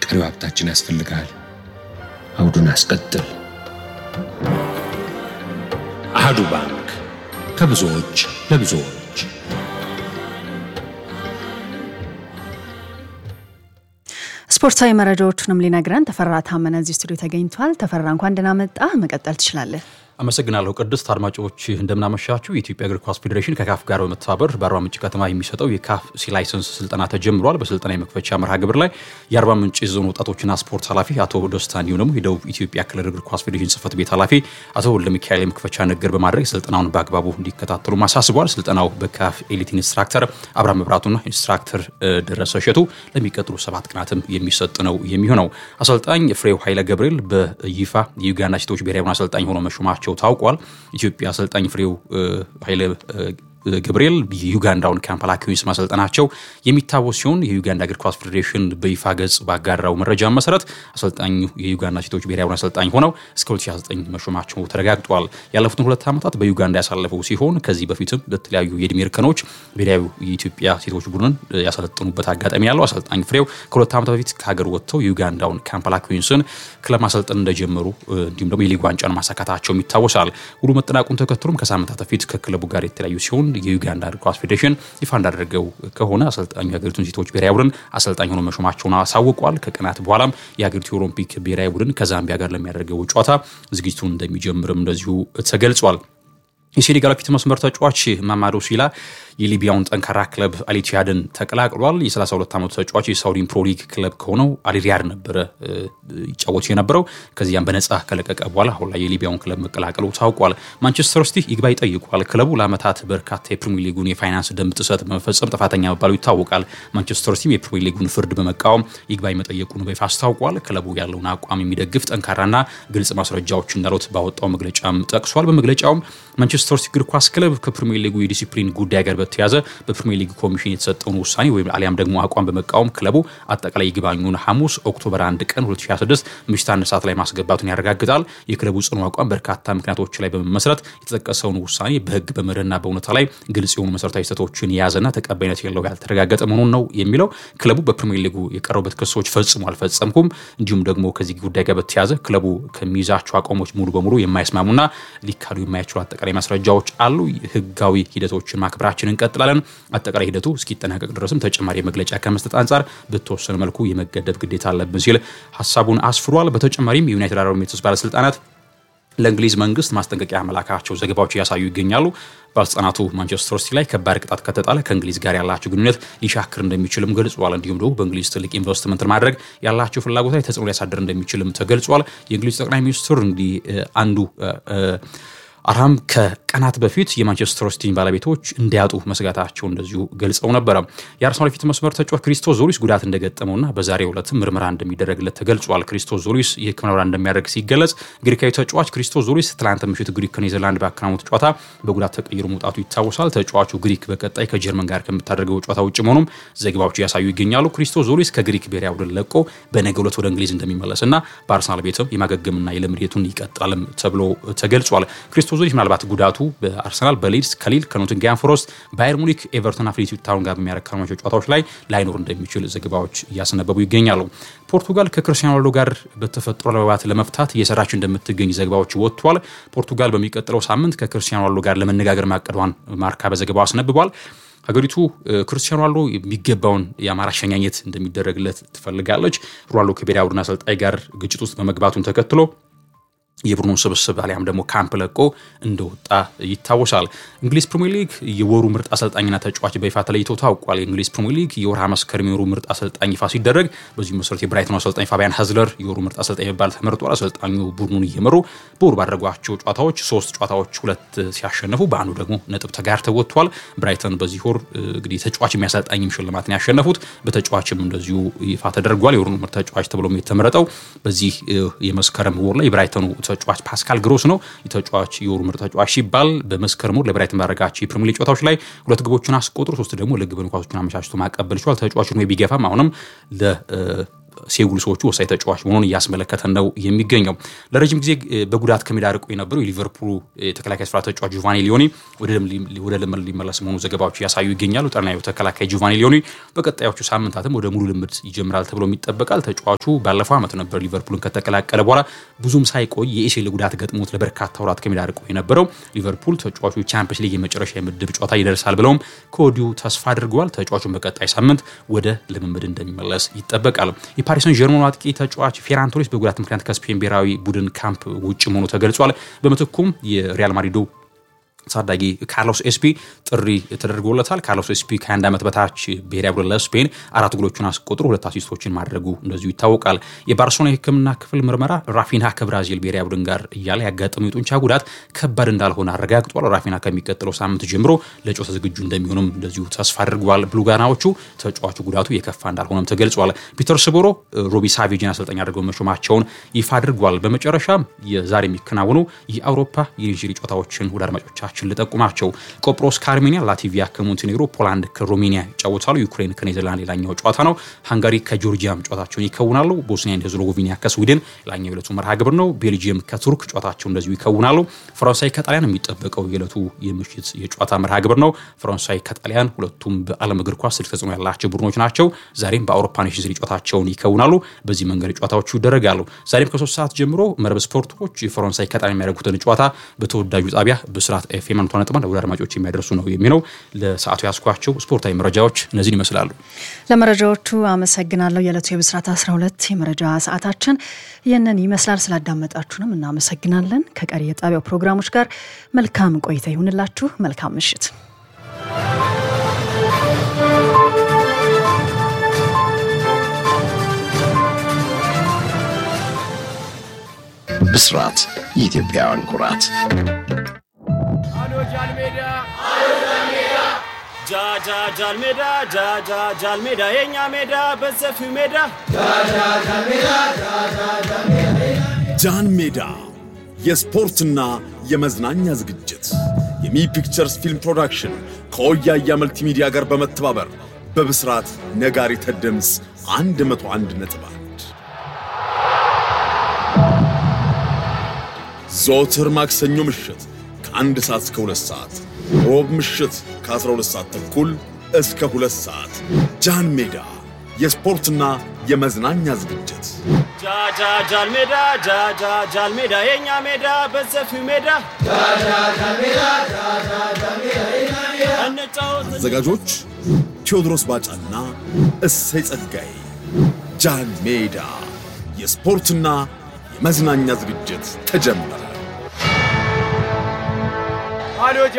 ቀሪው ሀብታችን ያስፈልግሃል። አውዱን አስቀጥል። አህዱ ባንክ ከብዙዎች ለብዙዎች። ስፖርታዊ መረጃዎቹንም ሊነግረን ተፈራ ታመነ እዚህ ስቱዲዮ ተገኝቷል። ተፈራ እንኳን ደህና መጣህ። መቀጠል ትችላለህ። አመሰግናለሁ ቅድስት። አድማጮች እንደምናመሻችሁ። የኢትዮጵያ እግር ኳስ ፌዴሬሽን ከካፍ ጋር በመተባበር በአርባ ምንጭ ከተማ የሚሰጠው የካፍ ሲ ላይሰንስ ስልጠና ተጀምሯል። በስልጠና የመክፈቻ መርሃ ግብር ላይ የአርባ ምንጭ ዞን ወጣቶችና ስፖርት ኃላፊ አቶ ደስታ እንዲሁም ደግሞ የደቡብ ኢትዮጵያ ክልል እግር ኳስ ፌዴሬሽን ጽህፈት ቤት ኃላፊ አቶ ወልደሚካኤል የመክፈቻ ንግግር በማድረግ ስልጠናውን በአግባቡ እንዲከታተሉ አሳስበዋል። ስልጠናው በካፍ ኤሊት ኢንስትራክተር አብርሃም መብራቱና ኢንስትራክተር ደረሰ እሸቱ ለሚቀጥሉ ሰባት ቀናትም የሚሰጥ ነው የሚሆነው። አሰልጣኝ ፍሬው ኃይለ ገብርኤል በይፋ የዩጋንዳ ሴቶች ብሔራዊ ቡድን አሰልጣኝ ሆኖ መሾማቸው ታውቋል። ኢትዮጵያ አሰልጣኝ ፍሬው ኃይለ ገብርኤል የዩጋንዳውን ካምፓላ ኩዊንስ ማሰልጠናቸው የሚታወስ ሲሆን የዩጋንዳ እግር ኳስ ፌዴሬሽን በይፋ ገጽ ባጋራው መረጃ መሰረት አሰልጣኙ የዩጋንዳ ሴቶች ብሔራዊ ቡድን አሰልጣኝ ሆነው እስከ 2009 መሾማቸው ተረጋግጧል። ያለፉትን ሁለት ዓመታት በዩጋንዳ ያሳለፈው ሲሆን ከዚህ በፊትም በተለያዩ የእድሜ እርከኖች ብሔራዊ የኢትዮጵያ ሴቶች ቡድንን ያሰለጥኑበት አጋጣሚ ያለው አሰልጣኝ ፍሬው ከሁለት ዓመታት በፊት ከሀገር ወጥተው የዩጋንዳውን ካምፓላ ኩዊንስን ክለብ ማሰልጠን እንደጀመሩ እንዲሁም ደግሞ የሊግ ዋንጫን ማሳካታቸውም ይታወሳል። ውሉ መጠናቁን ተከትሎም ከሳምንታት በፊት ከክለቡ ጋር የተለያዩ ሲሆን የዩጋንዳ እግር ኳስ ፌዴሬሽን ይፋ እንዳደረገው ከሆነ አሰልጣኙ የሀገሪቱን ሴቶች ብሔራዊ ቡድን አሰልጣኝ ሆኖ መሾማቸውን አሳውቋል። ከቀናት በኋላም የሀገሪቱ የኦሎምፒክ ብሔራዊ ቡድን ከዛምቢያ ጋር ለሚያደርገው ጨዋታ ዝግጅቱን እንደሚጀምርም እንደዚሁ ተገልጿል። የሴኔጋል ፊት መስመር ተጫዋች ማማዶ ሲላ የሊቢያውን ጠንካራ ክለብ አሊቲያድን ተቀላቅሏል። የ32 ዓመቱ ተጫዋች የሳውዲን ፕሮሊግ ክለብ ከሆነው አልሪያድ ነበረ ይጫወቱ የነበረው። ከዚያም በነጻ ከለቀቀ በኋላ አሁን ላይ የሊቢያውን ክለብ መቀላቀሉ ታውቋል። ማንቸስተር ሲቲ ይግባኝ ጠይቋል። ክለቡ ለዓመታት በርካታ የፕሪሚየር ሊጉን የፋይናንስ ደንብ ጥሰት በመፈጸም ጥፋተኛ መባሉ ይታወቃል። ማንቸስተር ሲቲም የፕሪሚየር ሊጉን ፍርድ በመቃወም ይግባኝ መጠየቁን በይፋ አስታውቋል። ክለቡ ያለውን አቋም የሚደግፍ ጠንካራና ግልጽ ማስረጃዎች እንዳሉት ባወጣው መግለጫም ጠቅሷል። በመግለጫውም ማንቸስተር ሲቲ እግር ኳስ ክለብ ከፕሪሚየር ሊጉ የዲሲፕሊን ጉዳይ ጋር በተያዘ በፕሪሚየር ሊግ ኮሚሽን የተሰጠውን ውሳኔ ወይም አሊያም ደግሞ አቋም በመቃወም ክለቡ አጠቃላይ ይግባኙን ሐሙስ ኦክቶበር 1 ቀን 2026 ምሽት አንድ ሰዓት ላይ ማስገባቱን ያረጋግጣል። የክለቡ ጽኑ አቋም በርካታ ምክንያቶች ላይ በመመስረት የተጠቀሰውን ውሳኔ በሕግ በመርህና በእውነታ ላይ ግልጽ የሆኑ መሰረታዊ ስህተቶችን የያዘና ተቀባይነት የለው ያልተረጋገጠ መሆኑን ነው የሚለው። ክለቡ በፕሪሚየር ሊጉ የቀረቡበት ክሶች ፈጽሞ አልፈጸምኩም፣ እንዲሁም ደግሞ ከዚህ ጉዳይ ጋር በተያዘ ክለቡ ከሚይዛቸው አቋሞች ሙሉ በሙሉ የማይስማሙና ሊካዱ የማይችሉ አጠቃላይ ማስረጃዎች አሉ። ህጋዊ ሂደቶችን ማክበራችን እንቀጥላለን። አጠቃላይ ሂደቱ እስኪጠናቀቅ ድረስም ተጨማሪ መግለጫ ከመስጠት አንጻር በተወሰነ መልኩ የመገደብ ግዴታ አለብን ሲል ሀሳቡን አስፍሯል። በተጨማሪም የዩናይትድ አረብ ኤሚሬትስ ባለስልጣናት ለእንግሊዝ መንግስት ማስጠንቀቂያ መላካቸው ዘገባዎች እያሳዩ ይገኛሉ። ባለስልጣናቱ ማንቸስተር ሲቲ ላይ ከባድ ቅጣት ከተጣለ ከእንግሊዝ ጋር ያላቸው ግንኙነት ሊሻክር እንደሚችልም ገልጿል። እንዲሁም ደግሞ በእንግሊዝ ትልቅ ኢንቨስትመንት ማድረግ ያላቸው ፍላጎት ላይ ተጽዕኖ ሊያሳድር እንደሚችልም ተገልጿል። የእንግሊዝ ጠቅላይ ሚኒስትር እንዲህ አንዱ አርሃም ከቀናት በፊት የማንቸስተር ሲቲን ባለቤቶች እንዲያጡ መስጋታቸው እንደዚሁ ገልጸው ነበረ። የአርሰናል የፊት መስመር ተጫዋች ክሪስቶስ ዞሊስ ጉዳት እንደገጠመውና በዛሬው ዕለትም ምርመራ እንደሚደረግለት ተገልጿል። ክሪስቶስ ዞሊስ የሕክምና ምርመራ እንደሚያደርግ ሲገለጽ ግሪካዊ ተጫዋች ክሪስቶስ ዞሊስ ትላንት ምሽት ግሪክ ከኔዘርላንድ ባከናወኑት ጨዋታ በጉዳት ተቀይሮ መውጣቱ ይታወሳል። ተጫዋቹ ግሪክ በቀጣይ ከጀርመን ጋር ከምታደርገው ጨዋታ ውጭ መሆኑም ዘገባዎች እያሳዩ ይገኛሉ። ክሪስቶስ ዞሊስ ከግሪክ ብሔራዊ ቡድን ለቆ በነገው ዕለት ወደ እንግሊዝ እንደሚመለስና በአርሰናል ቤትም የማገገምና የልምድ ሂደቱን ይቀጥላልም ተብሎ ተገልጿል። ክሪስቶስ ዞሊስ ምናልባት ጉዳቱ በአርሰናል በሊድስ ከሊል ከኖቲንግሃም ፎረስት ባየር ሙኒክ ኤቨርተንና ፍሬሲት ታውን ጋር በሚያረካቸው ጨዋታዎች ላይ ላይኖር እንደሚችል ዘገባዎች እያስነበቡ ይገኛሉ። ፖርቱጋል ከክርስቲያኖ ሮናልዶ ጋር በተፈጥሮ አለመግባባት ለመፍታት እየሰራች እንደምትገኝ ዘገባዎች ወጥቷል። ፖርቱጋል በሚቀጥለው ሳምንት ከክርስቲያኖ ሮናልዶ ጋር ለመነጋገር ማቀዷን ማርካ በዘገባው አስነብቧል። ሀገሪቱ ክርስቲያኖ ሮናልዶ የሚገባውን የአማራ አሸኛኘት እንደሚደረግለት ትፈልጋለች። ሮናልዶ ከብሔራዊ ቡድን አሰልጣኝ ጋር ግጭት ውስጥ በመግባቱን ተከትሎ የቡድኑ ስብስብ አሊያም ደግሞ ካምፕ ለቆ እንደወጣ ይታወሳል። እንግሊዝ ፕሪሚየር ሊግ የወሩ ምርጥ አሰልጣኝና ተጫዋች በይፋ ተለይቶ ታውቋል። የእንግሊዝ ፕሪሚየር ሊግ የወርሃ መስከረም የወሩ ምርጥ አሰልጣኝ ይፋ ሲደረግ በዚህ መሰረት የብራይተኑ አሰልጣኝ ፋቢያን ሀዝለር የወሩ ምርጥ አሰልጣኝ የሚባል ተመርጧል። አሰልጣኙ ቡድኑን እየመሩ በወሩ ባደረጓቸው ጨዋታዎች ሶስት ጨዋታዎች ሁለት ሲያሸነፉ በአንዱ ደግሞ ነጥብ ተጋርተው ወጥቷል። ብራይተን በዚህ ወር እንግዲህ ተጫዋች የሚያሰልጣኝም ሽልማትን ያሸነፉት በተጫዋችም እንደዚሁ ይፋ ተደርጓል። የወሩ ምርጥ ተጫዋች ተብሎም የተመረጠው በዚህ የመስከረም ወር ላይ የብራይተኑ ተጫዋች ፓስካል ግሮስ ነው። የተጫዋች የወሩ ምርጥ ተጫዋች ሲባል በመስከረም ወር ለብራይተን ባደረጋቸው የፕሪሚየር ሊግ ጨዋታዎች ላይ ሁለት ግቦችን አስቆጥሮ ሶስት ደግሞ ለግብን ኳሶችን አመቻችቶ ማቀበል ችሏል። ተጫዋቹ ነው ቢገፋም አሁንም ሴጉልሶቹ ወሳኝ ተጫዋች መሆኑን እያስመለከተን ነው የሚገኘው። ለረጅም ጊዜ በጉዳት ከሜዳ ርቆ የነበረው የሊቨርፑሉ የተከላካይ ስፍራ ተጫዋች ጆቫኒ ሊዮኒ ወደ ልምድ ሊመለስ መሆኑ ዘገባዎች እያሳዩ ይገኛሉ። ጠናዩ ተከላካይ ጆቫኒ ሊዮኒ በቀጣዮቹ ሳምንታትም ወደ ሙሉ ልምድ ይጀምራል ተብሎ ይጠበቃል። ተጫዋቹ ባለፈው ዓመት ነበር ሊቨርፑልን ከተቀላቀለ በኋላ ብዙም ሳይቆይ የኤሲኤል ጉዳት ገጥሞት ለበርካታ ወራት ከሜዳ ርቆ የነበረው ሊቨርፑል ተጫዋቹ ቻምፒየንስ ሊግ የመጨረሻ የምድብ ጨዋታ ይደርሳል ብለውም ከወዲሁ ተስፋ አድርገዋል። ተጫዋቹን በቀጣይ ሳምንት ወደ ልምምድ እንደሚመለስ ይጠበቃል። የፓሪስ ሰን ጀርመኑ አጥቂ ተጫዋች ፌራን ቶሬስ በጉዳት ምክንያት ከስፔን ብሔራዊ ቡድን ካምፕ ውጭ መሆኑ ተገልጿል። በምትኩም የሪያል ማድሪዱ ታዳጊ ካርሎስ ኤስፒ ጥሪ ተደርጎለታል። ካርሎስ ኤስፒ ከአንድ ዓመት በታች ብሔራዊ ቡድን ለስፔን አራት ጎሎቹን አስቆጥሮ ሁለት አሲስቶችን ማድረጉ እንደዚሁ ይታወቃል። የባርሴሎና የሕክምና ክፍል ምርመራ ራፊና ከብራዚል ብሔራዊ ቡድን ጋር እያለ ያጋጠመው የጡንቻ ጉዳት ከባድ እንዳልሆነ አረጋግጧል። ራፊና ከሚቀጥለው ሳምንት ጀምሮ ለጨዋታ ዝግጁ እንደሚሆንም እንደዚሁ ተስፋ አድርገዋል። ብሉጋናዎቹ ተጫዋቹ ጉዳቱ የከፋ እንዳልሆነም ተገልጿል። ፒተር ስቦሮ ሮቢ ሳቬጅን አሰልጣኝ አድርገው መሾማቸውን ይፋ አድርጓል። በመጨረሻም የዛሬ የሚከናወኑ የአውሮፓ የኢንዥሪ ጨዋታዎችን ወደ አድማጮቻችን ሀገሮችን ልጠቁማቸው። ቆጵሮስ ከአርሜኒያ፣ ላቲቪያ ከሞንቴኔግሮ፣ ፖላንድ ከሮሜኒያ ይጫወታሉ። ዩክሬን ከኔዘርላንድ ሌላኛው ጨዋታ ነው። ሃንጋሪ ከጆርጂያም ጨዋታቸውን ይከውናሉ። ቦስኒያ ሄርዞጎቪና ከስዊድን ሌላኛው የዕለቱ መርሃ ግብር ነው። ቤልጅየም ከቱርክ ጨዋታቸው እንደዚሁ ይከውናሉ። ፈረንሳይ ከጣሊያን የሚጠበቀው የዕለቱ የምሽት የጨዋታ መርሃ ግብር ነው። ፈረንሳይ ከጣሊያን ሁለቱም በዓለም እግር ኳስ ትልቅ ተጽዕኖ ያላቸው ቡድኖች ናቸው። ዛሬም በአውሮፓ ኔሽንስ ሊግ ጨዋታቸውን ይከውናሉ። በዚህ መንገድ ጨዋታዎቹ ይደረጋሉ። ዛሬም ከሶስት ሰዓት ጀምሮ መረብ ስፖርቶች የፈረንሳይ ከጣሊያን የሚያደርጉትን ጨዋታ በተወዳጁ ጣቢያ በስርዓት ኤፍኤም አንቷ ነጥባን ወደ አድማጮች የሚያደርሱ ነው የሚለው። ለሰዓቱ ያስኳቸው ስፖርታዊ መረጃዎች እነዚህን ይመስላሉ። ለመረጃዎቹ አመሰግናለሁ። የዕለቱ የብስራት 12 የመረጃ ሰዓታችን ይህንን ይመስላል። ስላዳመጣችሁንም እናመሰግናለን። ከቀሪ የጣቢያው ፕሮግራሞች ጋር መልካም ቆይታ ይሁንላችሁ። መልካም ምሽት። ብስራት የኢትዮጵያውያን ኩራት ጃጃጃል ሜዳ ጃጃጃል ሜዳ የኛ ሜዳ በሰፊው ሜዳ ጃን ሜዳ የስፖርትና የመዝናኛ ዝግጅት የሚ ፒክቸርስ ፊልም ፕሮዳክሽን ከወያያ መልቲሚዲያ ጋር በመተባበር በብስራት ነጋሪተ ድምፅ 101 ነጥብ አንድ ዘወትር ማክሰኞ ምሽት ከአንድ ሰዓት እስከ ሁለት ሰዓት ሮብ ምሽት ከ12 ሰዓት ተኩል እስከ ሁለት ሰዓት ጃን ሜዳ የስፖርትና የመዝናኛ ዝግጅት ጃጃጃል ሜዳ ጃጃጃል ሜዳ የኛ ሜዳ በሰፊው ሜዳ እንጫወት አዘጋጆች ቴዎድሮስ ባጫና እሰይ ጸጋዬ። ጃን ሜዳ የስፖርትና የመዝናኛ ዝግጅት ተጀመረ። አሎ